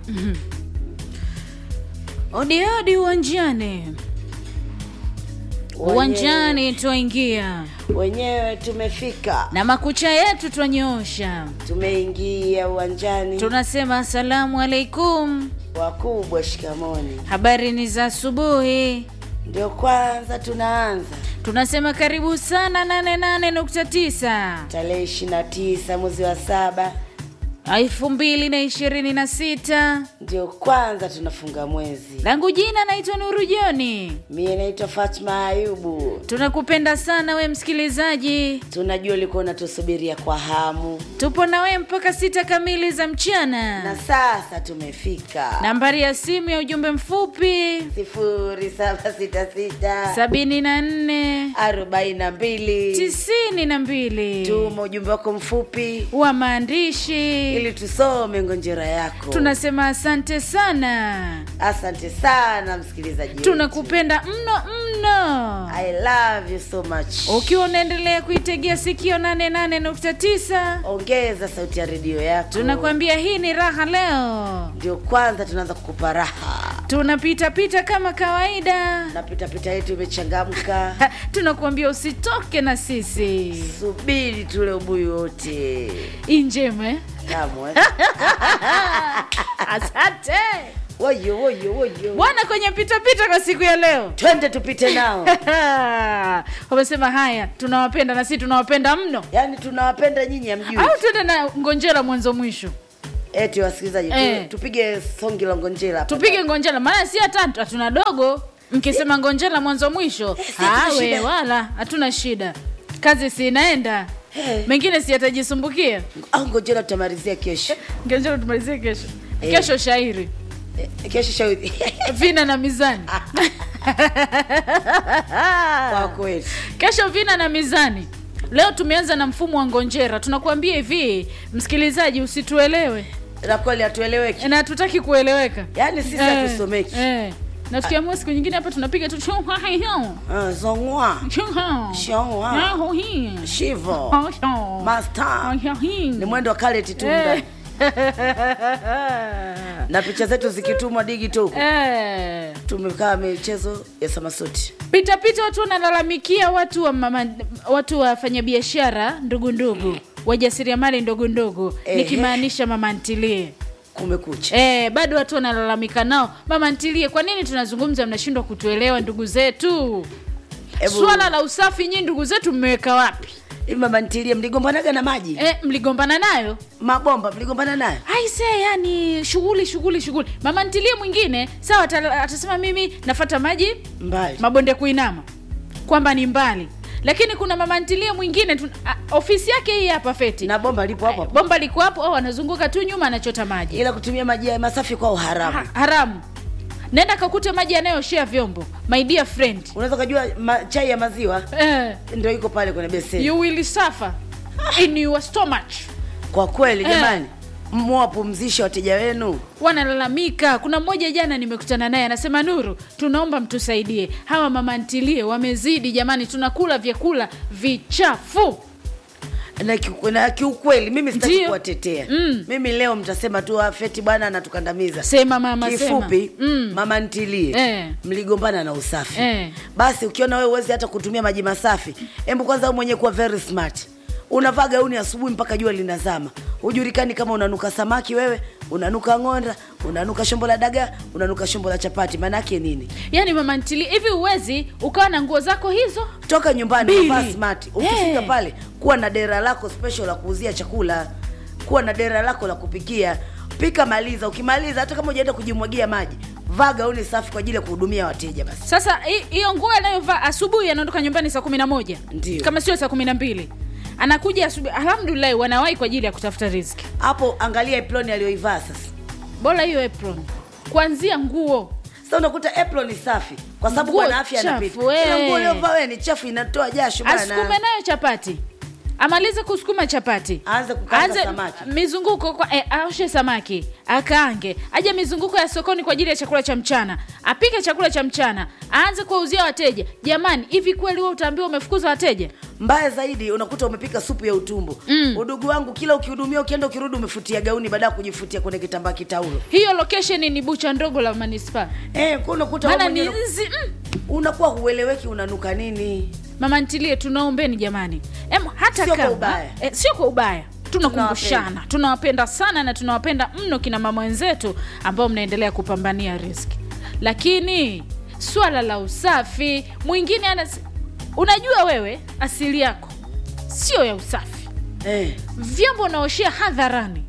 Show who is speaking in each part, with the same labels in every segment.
Speaker 1: Odi odi uwanjani, uwanjani twaingia
Speaker 2: wenyewe tumefika,
Speaker 1: na makucha yetu twanyoosha,
Speaker 2: tumeingia uwanjani.
Speaker 1: tunasema asalamu alaikum,
Speaker 2: Wakubwa shikamoni,
Speaker 1: habari ni za asubuhi.
Speaker 2: ndio kwanza tunaanza
Speaker 1: Tunasema karibu sana 88.9
Speaker 2: tarehe ishirini na tisa mwezi wa saba,
Speaker 1: elfu mbili na ishirini na sita.
Speaker 2: ndio kwanza tunafunga mwezi.
Speaker 1: Langu jina naitwa Nuru Joni.
Speaker 2: Mie naitwa Fatma Ayubu.
Speaker 1: Tunakupenda sana we msikilizaji,
Speaker 2: Tunajua ulikuwa unatusubiria kwa hamu,
Speaker 1: tupo na we mpaka sita kamili za
Speaker 2: na
Speaker 1: mchana.
Speaker 2: sasa tumefika
Speaker 1: Nambari ya simu ya ujumbe mfupi
Speaker 2: sifuri saba sita sita
Speaker 1: sabini na nne
Speaker 2: arobaini na mbili.
Speaker 1: tisini na mbili
Speaker 2: Tuma ujumbe wako mfupi
Speaker 1: wa maandishi.
Speaker 2: ili tusome ngonjera yako.
Speaker 1: Tunasema asante sana,
Speaker 2: Asante sana msikilizaji, wetu.
Speaker 1: tunakupenda mno mno.
Speaker 2: I love you so much.
Speaker 1: Ukiwa unaendelea kuitegea sikio 88.9
Speaker 2: Ongeza sauti ya redio yako,
Speaker 1: tunakwambia hii ni raha leo.
Speaker 2: ndio kwanza tunaanza kukupa raha
Speaker 1: Tunapita pita kama kawaida,
Speaker 2: na pitapita yetu imechangamka.
Speaker 1: Ha, tunakuambia usitoke na sisi
Speaker 2: Subiri tule ubuyu wote
Speaker 1: injeme.
Speaker 2: tamu eh?
Speaker 1: Asante
Speaker 2: woyo woyo woyo,
Speaker 1: bwana, kwenye pita pita kwa siku ya leo
Speaker 2: twende tupite nao.
Speaker 1: wamesema haya, tunawapenda na sisi tunawapenda mno,
Speaker 2: Yaani tunawapenda nyinyi, amjui
Speaker 1: au tuende na ngonjera mwanzo mwisho,
Speaker 2: eti wasikilizaji tu,
Speaker 1: Eh.
Speaker 2: tupige songi la ngonjera hapa.
Speaker 1: tupige ngonjera, maana si hata hatuna dogo. Mkisema ngonjera mwanzo mwisho,
Speaker 2: si hatuna
Speaker 1: awe
Speaker 2: shida.
Speaker 1: wala hatuna shida, kazi si inaenda,
Speaker 2: Eh.
Speaker 1: mengine si yatajisumbukia.
Speaker 2: au ngonjera tutamalizia kesho
Speaker 1: Ngonjera tumalizie kesho,
Speaker 2: Eh.
Speaker 1: kesho shairi
Speaker 2: Eh, kesho shauri
Speaker 1: vina na mizani
Speaker 2: kwa kweli.
Speaker 1: kesho vina na mizani leo tumeanza na mfumo wa ngonjera tunakuambia hivi msikilizaji usituelewe
Speaker 2: Na kweli hatueleweki,
Speaker 1: na hatutaki kueleweka
Speaker 2: yaani sisi hatusomeki.
Speaker 1: eh. na tukiamua siku nyingine hapa tunapiga tu
Speaker 2: Ah, zongwa Shongwa. shivo masta ni mwendo wa kale titunda na picha zetu zikitumwa digito huko tumekaa michezo ya samasuti
Speaker 1: pita pita watu wanalalamikia watu wa mama, watu wafanyabiashara ndugu ndugu wajasiriamali ndogo ndogo
Speaker 2: Ehe.
Speaker 1: nikimaanisha mama ntilie
Speaker 2: kumekucha
Speaker 1: Eh, bado watu wanalalamika nao, mama ntilie, kwa nini tunazungumza mnashindwa kutuelewa ndugu zetu?
Speaker 2: Ebu-
Speaker 1: Swala la usafi nyinyi ndugu zetu mmeweka wapi?
Speaker 2: Hivi mama ntilie mligombanaga na maji
Speaker 1: Eh, mligombana nayo?
Speaker 2: mabomba mligombana nayo
Speaker 1: Aise, yani shughuli shughuli shughuli. Mama ntilie mwingine sawa, ata- atasema mimi nafata maji
Speaker 2: mbali
Speaker 1: mabonde kuinama, kwamba ni mbali, lakini kuna mama ntilie mwingine tu, a, ofisi yake hii hapa Feti,
Speaker 2: na bomba lipo hapo hapo
Speaker 1: bomba liko hapo, au anazunguka tu nyuma anachota maji
Speaker 2: ila kutumia maji ya masafi kwa uharamu
Speaker 1: ha, haramu. Nenda kakute maji yanayoshea vyombo, my dear friend.
Speaker 2: unaweza ukajua ma, chai ya maziwa
Speaker 1: Eh,
Speaker 2: ndio iko pale kwenye beseni
Speaker 1: you will suffer in your stomach.
Speaker 2: kwa kweli
Speaker 1: Eh.
Speaker 2: jamani mwapumzishe wateja wenu
Speaker 1: Wanalalamika. Kuna mmoja jana nimekutana naye anasema, Nuru, tunaomba mtusaidie, hawa mama ntilie wamezidi jamani, tunakula vyakula vichafu.
Speaker 2: na, kiu- na kiukweli mimi sitaki
Speaker 1: Ndio.
Speaker 2: kuwatetea
Speaker 1: Mm.
Speaker 2: mimi leo mtasema tu "Ah, feti bwana anatukandamiza
Speaker 1: Sema mama,
Speaker 2: kifupi
Speaker 1: sema. Mm.
Speaker 2: mama ntilie
Speaker 1: Eh.
Speaker 2: mligombana na usafi
Speaker 1: Eh.
Speaker 2: basi ukiona wewe uwezi hata kutumia maji masafi hebu kwanza wewe mwenyewe kuwa very smart unavaa gauni asubuhi mpaka jua linazama hujulikani kama unanuka samaki wewe unanuka ng'onda unanuka shombo la dagaa unanuka shombo la chapati maanake nini
Speaker 1: Yaani mama ntilie, hivi uwezi ukawa na nguo zako hizo
Speaker 2: toka nyumbani
Speaker 1: Mbili.
Speaker 2: vaa smart ukifika
Speaker 1: Eh.
Speaker 2: pale kuwa na dera lako special la kuuzia chakula kuwa na dera lako la kupikia pika maliza ukimaliza hata kama ujaenda kujimwagia maji vaa gauni safi kwa ajili ya kuhudumia wateja basi
Speaker 1: Sasa hi- hiyo nguo anayovaa asubuhi, anaondoka nyumbani saa kumi na moja
Speaker 2: Ndio.
Speaker 1: kama sio saa kumi na mbili anakuja asubuhi. Alhamdulillah, wanawahi kwa ajili ya kutafuta riziki.
Speaker 2: hapo angalia eploni aliyoivaa sasa
Speaker 1: Bora hiyo apron, kuanzia nguo
Speaker 2: sasa unakuta apron ni safi kwa sababu
Speaker 1: Nguo
Speaker 2: bwana afya
Speaker 1: chafu,
Speaker 2: anapita
Speaker 1: eh.
Speaker 2: ila nguo uliyovaa wewe ni chafu inatoa jasho
Speaker 1: asikume
Speaker 2: bwana
Speaker 1: nayo chapati amalize kusukuma chapati
Speaker 2: Aanze kukaanga
Speaker 1: Aanze
Speaker 2: samaki.
Speaker 1: mizunguko kwa, eh, aoshe samaki akaange aje mizunguko ya sokoni kwa ajili ya chakula cha mchana apike chakula cha mchana aanze kuwauzia wateja jamani hivi kweli wewe utaambiwa umefukuza wateja
Speaker 2: mbaya zaidi unakuta umepika supu ya utumbo
Speaker 1: Mm.
Speaker 2: udugu wangu kila ukihudumia ukienda ukirudi umefutia gauni baada ya kujifutia kwenye kitambaa kitaulo
Speaker 1: hiyo location ni bucha ndogo la manispaa
Speaker 2: eh, kwa unakuta wewe
Speaker 1: maana ni
Speaker 2: mwenyewe
Speaker 1: nzi mm.
Speaker 2: unakuwa hueleweki unanuka nini
Speaker 1: mama ntilie tunaombeni jamani em, hata
Speaker 2: Sio kwa
Speaker 1: kama
Speaker 2: ubaya.
Speaker 1: eh, sio kwa ubaya tunakumbushana
Speaker 2: Tunawapenda.
Speaker 1: tunawapenda sana na tunawapenda mno kina mama wenzetu ambao mnaendelea kupambania riski lakini swala la usafi mwingine ana unajua wewe asili yako sio ya usafi
Speaker 2: eh.
Speaker 1: vyombo unaoshea hadharani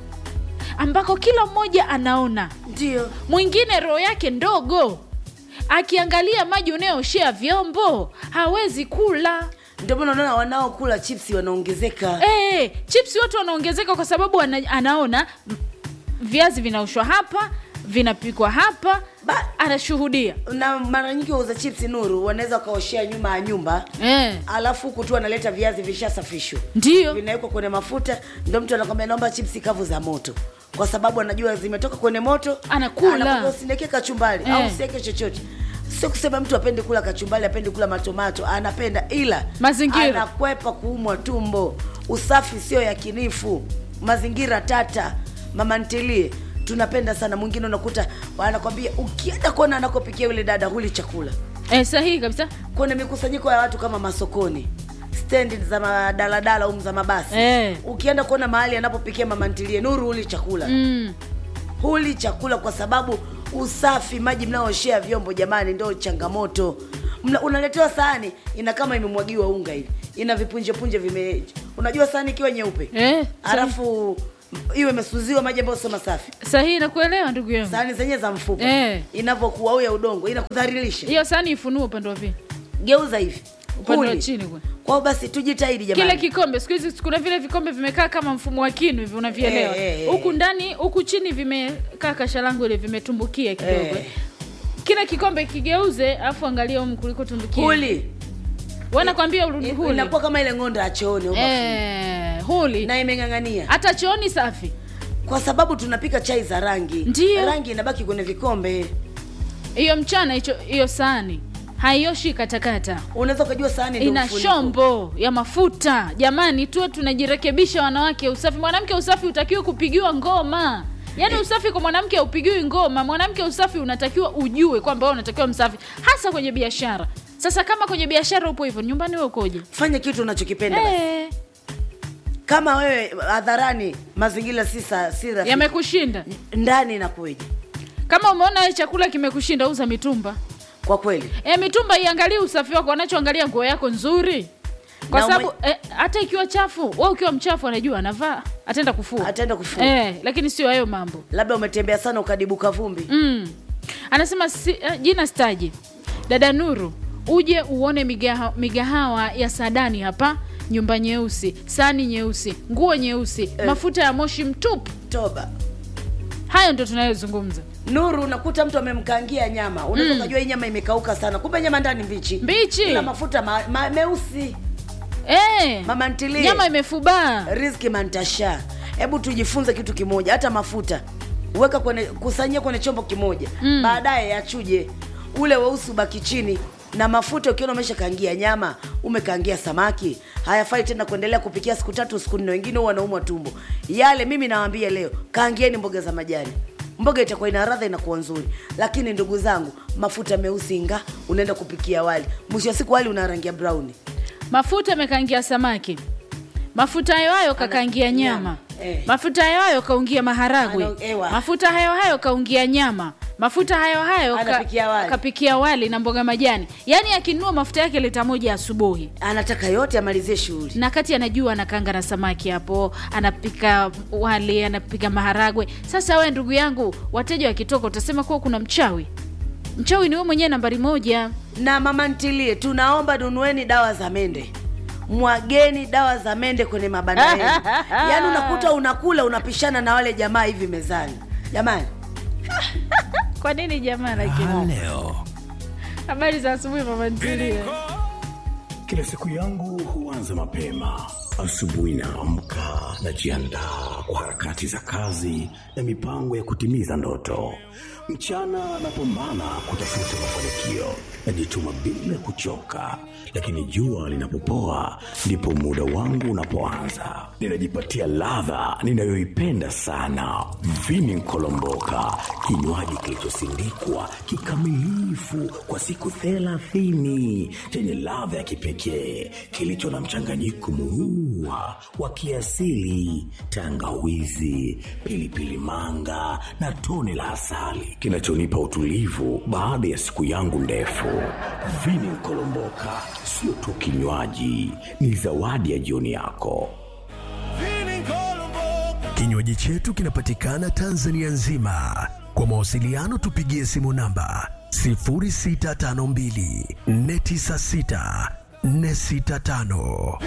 Speaker 1: ambako kila mmoja anaona
Speaker 2: ndio
Speaker 1: mwingine roho yake ndogo akiangalia maji unayooshea vyombo hawezi kula
Speaker 2: ndio maana unaona wanaokula chipsi wanaongezeka
Speaker 1: hey, chips watu wanaongezeka kwa sababu ana, anaona m- viazi vinaoshwa hapa vinapikwa hapa
Speaker 2: Ba-
Speaker 1: anashuhudia
Speaker 2: na mara nyingi wauza chipsi nuru wanaweza wakaoshea nyuma ya nyumba
Speaker 1: eh,
Speaker 2: alafu huku tu analeta viazi vishasafishwa
Speaker 1: ndio
Speaker 2: vinawekwa kwenye mafuta ndio mtu anakwambia naomba chipsi kavu za moto kwa sababu anajua zimetoka kwenye moto
Speaker 1: Anakula.
Speaker 2: Anakwambia usineke kachumbali
Speaker 1: Eh.
Speaker 2: au usiweke chochote sio kusema mtu apende kula kachumbali apende kula matomato anapenda ila
Speaker 1: Mazingira.
Speaker 2: anakwepa kuumwa tumbo usafi sio yakinifu mazingira tata mama ntilie tunapenda sana mwingine unakuta anakwambia ukienda kuona anakopikia yule dada huli chakula
Speaker 1: eh, sahihi kabisa
Speaker 2: kwenye mikusanyiko ya watu kama masokoni stendi za madaladala au za mabasi
Speaker 1: Eh.
Speaker 2: ukienda kuona mahali anapopikia mama ntilie nuru huli chakula
Speaker 1: mm.
Speaker 2: huli chakula kwa sababu usafi maji mnaoshea vyombo jamani ndio changamoto Mna, unaletewa sahani ina kama imemwagiwa unga hivi ina vipunjepunje vime unajua sahani ikiwa nyeupe
Speaker 1: eh,
Speaker 2: alafu iwe imesuziwa maji ambayo sio masafi
Speaker 1: sahihi nakuelewa ndugu yangu
Speaker 2: sahani zenyewe za mfupa
Speaker 1: Eh.
Speaker 2: inavyokuwa au ya udongo inakudhalilisha
Speaker 1: hiyo sani ifunue upande wa pili
Speaker 2: geuza hivi
Speaker 1: upande wa
Speaker 2: Huli.
Speaker 1: chini kwe.
Speaker 2: kwao basi tujitahidi
Speaker 1: kile
Speaker 2: jamani
Speaker 1: kikombe siku hizi kuna vile vikombe vimekaa kama mfumo wa kinu hivi unavielewa
Speaker 2: Eh, eh,
Speaker 1: huku
Speaker 2: eh.
Speaker 1: ndani huku chini vimekaa kashalangu ile vimetumbukia kidogo
Speaker 2: Eh.
Speaker 1: kile kikombe kigeuze alafu angalia humu kuliko tumbukia
Speaker 2: huli
Speaker 1: wanakwambia urudi huli
Speaker 2: inakuwa kama ile ng'onda ya chooni au bafuni.
Speaker 1: eh, huli
Speaker 2: na imeng'ang'ania
Speaker 1: hata chooni safi
Speaker 2: kwa sababu tunapika chai za rangi
Speaker 1: Ndiyo.
Speaker 2: rangi inabaki kwenye vikombe
Speaker 1: hiyo mchana hicho hiyo sahani haioshi katakata
Speaker 2: unaweza ukajua sahani ndio
Speaker 1: ina
Speaker 2: mfuniko.
Speaker 1: shombo ya mafuta jamani tuwe tunajirekebisha wanawake usafi mwanamke usafi utakiwa kupigiwa ngoma yaani usafi kwa mwanamke haupigiwi ngoma mwanamke usafi unatakiwa ujue kwamba wewe unatakiwa msafi hasa kwenye biashara sasa kama kwenye biashara upo hivyo nyumbani wewe ukoje
Speaker 2: fanya kitu unachokipenda basi.
Speaker 1: Eh,
Speaker 2: kama wewe hadharani mazingira si sa- si rafiki
Speaker 1: yamekushinda
Speaker 2: ndani inakueje
Speaker 1: kama umeona wewe chakula kimekushinda uza mitumba
Speaker 2: kwa kweli
Speaker 1: e, mitumba iangalie usafi wako wanachoangalia nguo yako nzuri kwa
Speaker 2: Na
Speaker 1: sababu
Speaker 2: ume-
Speaker 1: eh, hata ikiwa chafu we ukiwa mchafu anajua anavaa ataenda kufua
Speaker 2: ataenda kufua
Speaker 1: eh, lakini sio hayo mambo
Speaker 2: labda umetembea sana ukadibuka vumbi
Speaker 1: mm. anasema si, uh, jina staji dada nuru uje uone migaha, migahawa ya sadani hapa nyumba nyeusi sani nyeusi nguo nyeusi
Speaker 2: Eh.
Speaker 1: mafuta ya moshi mtupu
Speaker 2: toba
Speaker 1: hayo ndo tunayozungumza
Speaker 2: nuru unakuta mtu amemkangia nyama unaweza ukajua hii nyama imekauka sana kumbe nyama ndani mbichi
Speaker 1: mbichi
Speaker 2: ina mafuta ma, ma, meusi
Speaker 1: eh,
Speaker 2: mama ntilie
Speaker 1: nyama imefubaa
Speaker 2: rizki mantasha hebu tujifunze kitu kimoja hata mafuta weka kwenye kusanyia kwenye chombo kimoja
Speaker 1: Mm.
Speaker 2: baadaye yachuje ule weusi ubaki chini na mafuta ukiona umeshakangia nyama umekangia samaki hayafai tena kuendelea kupikia siku tatu siku nne wengine huwa wanaumwa tumbo yale mimi nawambia leo kaangieni mboga za majani mboga itakuwa ina radha inakuwa nzuri lakini ndugu zangu mafuta meusi nga unaenda kupikia wali mwisho wa siku wali una rangi ya brown
Speaker 1: mafuta amekaangia samaki mafuta hayo hayo kakaangia nyama
Speaker 2: nyama, eh.
Speaker 1: mafuta hayo hayo kaungia maharagwe
Speaker 2: Ano- ewa.
Speaker 1: mafuta hayo hayo kaungia nyama mafuta hayo hayo ka-
Speaker 2: Anapikia wali.
Speaker 1: kapikia wali na mboga majani yaani akinunua mafuta yake lita moja asubuhi
Speaker 2: anataka yote amalizie shughuli
Speaker 1: na kati anajua anakanga na samaki hapo anapika wali anapika maharagwe sasa we ndugu yangu wateja wakitoka utasema kuwa kuna mchawi mchawi ni we mwenyewe nambari moja
Speaker 2: na mama ntilie tunaomba nunueni dawa za mende mwageni dawa za mende kwenye mabanda yenu yaani unakuta unakula unapishana na wale jamaa hivi mezani jamani
Speaker 1: kwa nini jamaa lakini
Speaker 3: leo
Speaker 1: habari za asubuhi mama ntilie
Speaker 3: kila siku yangu huanza mapema Asubuhi naamka, najiandaa kwa harakati za kazi na mipango ya kutimiza ndoto. Mchana napambana kutafuta mafanikio, najituma bila kuchoka, lakini jua linapopoa ndipo muda wangu unapoanza. Ninajipatia ladha ninayoipenda sana, vini nkolomboka, kinywaji kilichosindikwa kikamilifu kwa siku thelathini chenye ladha ya kipekee kilicho na mchanganyiko muua wa kiasili, tangawizi, pilipili manga na tone la asali kinachonipa utulivu baada ya siku yangu ndefu. Vini Nkolomboka sio tu kinywaji, ni zawadi ya jioni yako.
Speaker 4: Kinywaji chetu kinapatikana Tanzania nzima. Kwa mawasiliano tupigie simu namba 0652 496 465.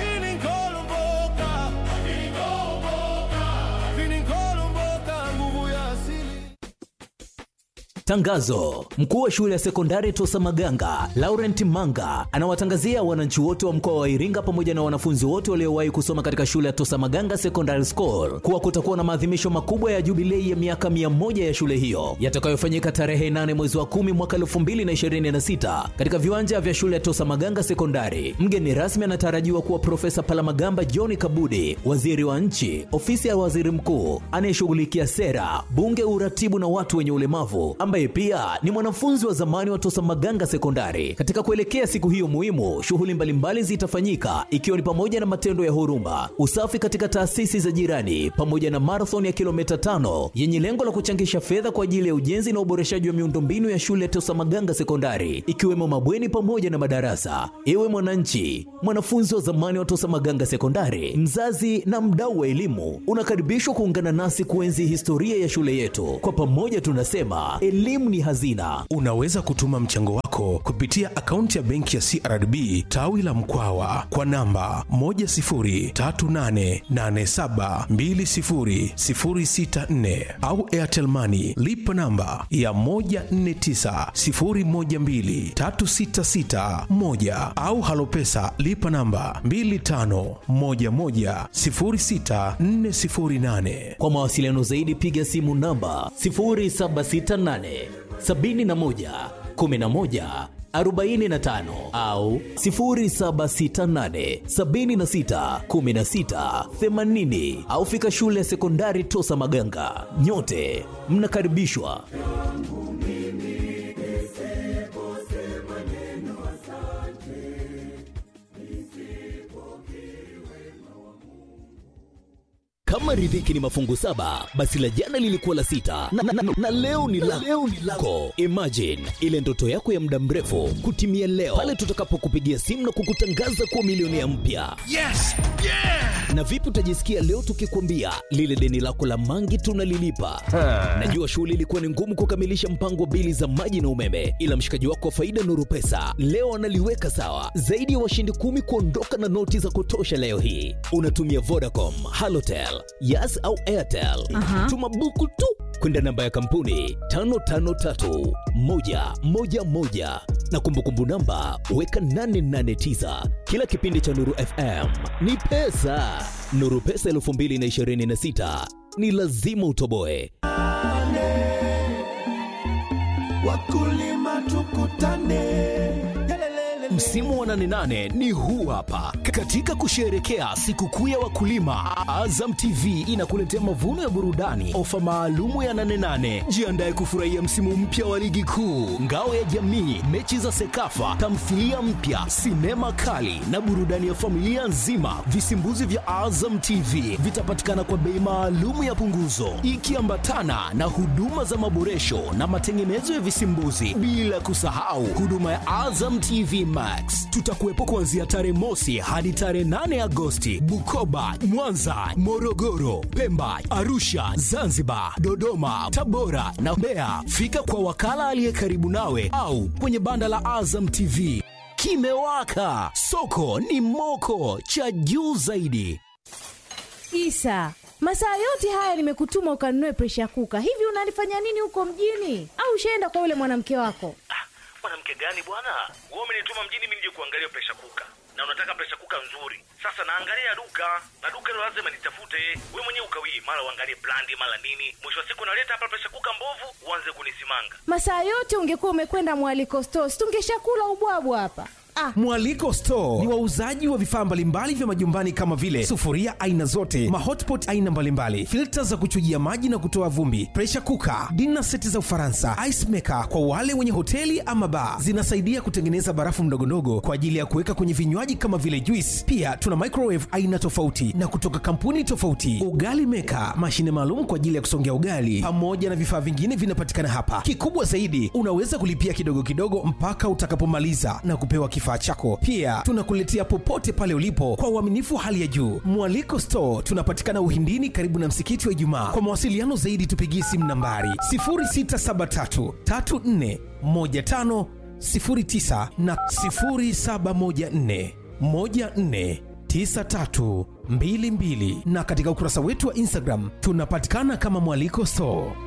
Speaker 5: Tangazo: mkuu wa shule ya sekondari Tosa Maganga Laurent Manga anawatangazia wananchi wote wa mkoa wa Iringa pamoja na wanafunzi wote waliowahi kusoma katika shule ya Tosa Maganga Secondary School kuwa kutakuwa na maadhimisho makubwa ya jubilei ya miaka mia moja ya shule hiyo yatakayofanyika tarehe 8 mwezi wa 10 mwaka 2026 katika viwanja vya shule ya Tosa Maganga Sekondari. Mgeni rasmi anatarajiwa kuwa Profesa Palamagamba John Kabudi, waziri wa nchi, ofisi ya waziri mkuu anayeshughulikia sera, bunge, uratibu na watu wenye ulemavu ambaye pia ni mwanafunzi wa zamani wa Tosa Maganga Sekondari. Katika kuelekea siku hiyo muhimu, shughuli mbalimbali zitafanyika ikiwa ni pamoja na matendo ya huruma, usafi katika taasisi za jirani, pamoja na marathon ya kilomita tano yenye lengo la kuchangisha fedha kwa ajili ya ujenzi na uboreshaji wa miundombinu ya shule ya Tosa Maganga Sekondari, ikiwemo mabweni pamoja na madarasa. Ewe mwananchi, mwanafunzi wa zamani wa Tosa Maganga Sekondari, mzazi na mdau wa elimu, unakaribishwa kuungana nasi kuenzi historia ya shule yetu. Kwa pamoja tunasema elimu ni hazina.
Speaker 4: Unaweza kutuma mchango wako kupitia akaunti ya benki ya CRDB tawi la Mkwawa kwa namba 10388720064 au Airtel Money lipa namba ya 1490123661 au Halopesa lipa namba 25110648.
Speaker 5: Kwa mawasiliano zaidi piga simu namba 0768 71 11 45 au 0768 76 16 80 au fika shule ya sekondari Tosa Maganga. Nyote mnakaribishwa. Kama riziki ni mafungu saba, basi la jana lilikuwa la sita na, na, na, na leo ni la leo ni lako. Imagine ile ndoto yako ya muda mrefu kutimia leo pale tutakapokupigia simu na kukutangaza kuwa milionea mpya.
Speaker 4: Yes! Yeah!
Speaker 5: Na vipi utajisikia leo tukikwambia lile deni lako la mangi tunalilipa? Najua shughuli ilikuwa ni ngumu kukamilisha mpango wa bili za maji na umeme, ila mshikaji wako wa faida Nuru Pesa leo analiweka sawa. Zaidi ya washindi kumi kuondoka na noti za kutosha leo hii. Unatumia Vodacom, Halotel, Yas au Airtel. Tuma buku tu kwenda namba ya kampuni 553111 na kumbukumbu namba weka 889. Kila kipindi cha Nuru FM ni pesa. Nuru Pesa 2026 ni lazima utoboe.
Speaker 6: Wakulima tukutane.
Speaker 4: Msimu wa 88 ni huu hapa. Katika kusherehekea sikukuu ya wakulima, Azam TV inakuletea mavuno ya burudani, ofa maalumu ya 88. Jiandae kufurahia msimu mpya wa ligi kuu, ngao ya jamii, mechi za Sekafa, tamthilia mpya, sinema kali na burudani ya familia nzima. Visimbuzi vya Azam TV vitapatikana kwa bei maalumu ya punguzo, ikiambatana na huduma za maboresho na matengenezo ya visimbuzi, bila kusahau huduma ya Azam TV Max. Tutakuwepo kuanzia tarehe mosi hadi tarehe 8 Agosti, Bukoba, Mwanza, Morogoro, Pemba, Arusha, Zanzibar, Dodoma, Tabora na Mbeya. Fika kwa wakala aliye karibu nawe au kwenye banda la Azam TV. Kimewaka, soko ni moko, cha juu zaidi.
Speaker 7: Isa, masaa yote haya nimekutuma ukanunue presha kuka. Hivi unalifanya nini huko mjini? Au ushaenda kwa yule mwanamke wako?
Speaker 8: mwanamke gani bwana wewe umenituma mjini mimi nije kuangalia presha kuka na unataka presha kuka nzuri sasa naangalia duka na duka hilo lazima nitafute we mwenyewe ukawii mara uangalie brandi mara nini mwisho wa siku naleta hapa presha kuka mbovu uanze kunisimanga
Speaker 7: masaa yote ungekuwa umekwenda mwaliko stos tungeshakula ubwabwa hapa ah,
Speaker 9: mwaliko store ni wauzaji wa vifaa mbalimbali vya majumbani kama vile sufuria aina zote mahotpot aina mbalimbali filta za kuchujia maji na kutoa vumbi presha kuka dina seti za ufaransa ice maker kwa wale wenye hoteli ama baa zinasaidia kutengeneza barafu mdogondogo kwa ajili ya kuweka kwenye vinywaji kama vile juice pia tuna microwave aina tofauti na kutoka kampuni tofauti ugali meka mashine maalum kwa ajili ya kusongea ugali pamoja na vifaa vingine vinapatikana hapa kikubwa zaidi unaweza kulipia kidogo kidogo mpaka utakapomaliza na kupewa kifaa chako pia tunakuletea popote pale ulipo kwa uaminifu hali ya juu mwaliko store tunapatikana uhindini karibu na msikiti wa ijumaa kwa mawasiliano zaidi tupigie simu nambari 0673 34 15 09 na 0714 14 9322 na katika ukurasa wetu wa instagram tunapatikana kama mwaliko store